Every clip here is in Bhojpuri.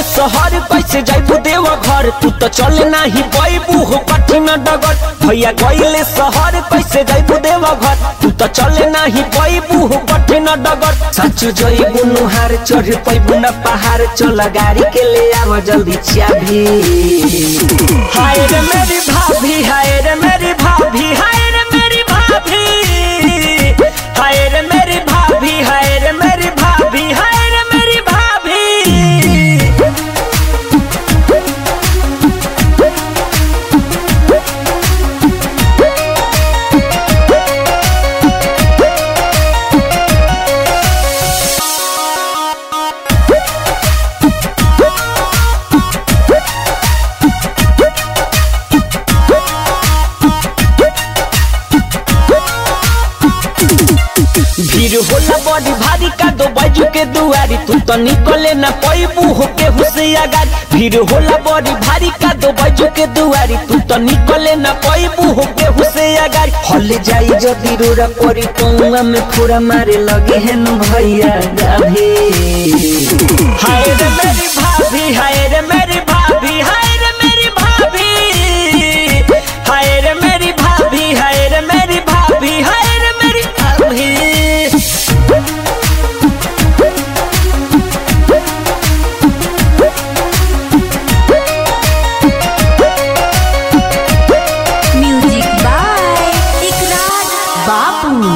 शहर कैसे जाइबू देव घर तू तो चल नाही पैबू हो कठिन डगर भैया गईले शहर कैसे जाइबू देव घर तू तो चल नाही पैबू हो कठिन डगर सच जइबू नुहार चढ़ पैबू न पहाड़ चल गाड़ी के ले आव जल्दी चाबी हाय रे मेरी भाभी हाय रे मेरी भाभी हाय रे मेरी भाभी हाय रे मेरी भाभी हाय रे मेरी भाभी हाय रे मेरी भाभी भीड़ होला बड़ी भारी का दो बाजू के दुआरी तू तो निकले ना पैबू हो के हुसैया गाड़ी भीड़ होला बड़ी भारी का दो बाजू के दुआरी तू तो निकले ना पैबू हो के हुसैया गाड़ी हल जाई जदी रोरा परी पौआ में फोड़ा मारे लगे हैं न भैया गाभी हाय रे मेरी भाभी हाय रे मेरी भाभी हाय रे मेरी भाभी हाय रे मेरी भाभी हाय रे मेरी भाभी हाय रे मेरी भाभी म्यूजिक बाय इकरार बापू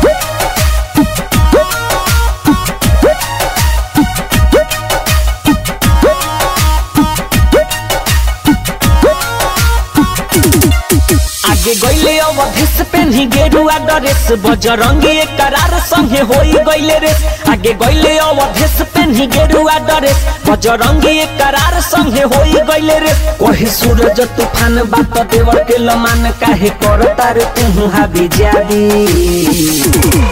आगे गईले अवधेश पेन्ही गेरुआ ड्रेस बजरंगी एक करार संगे होई गईले रेस आगे गईले अवधेश पेन्ही गेरुआ ड्रेस बजरंगी एक करार संगे होई गईले रेस कहे सूरज तूफान बात देवर के लमान काहे करता रे तू हाबी जाबी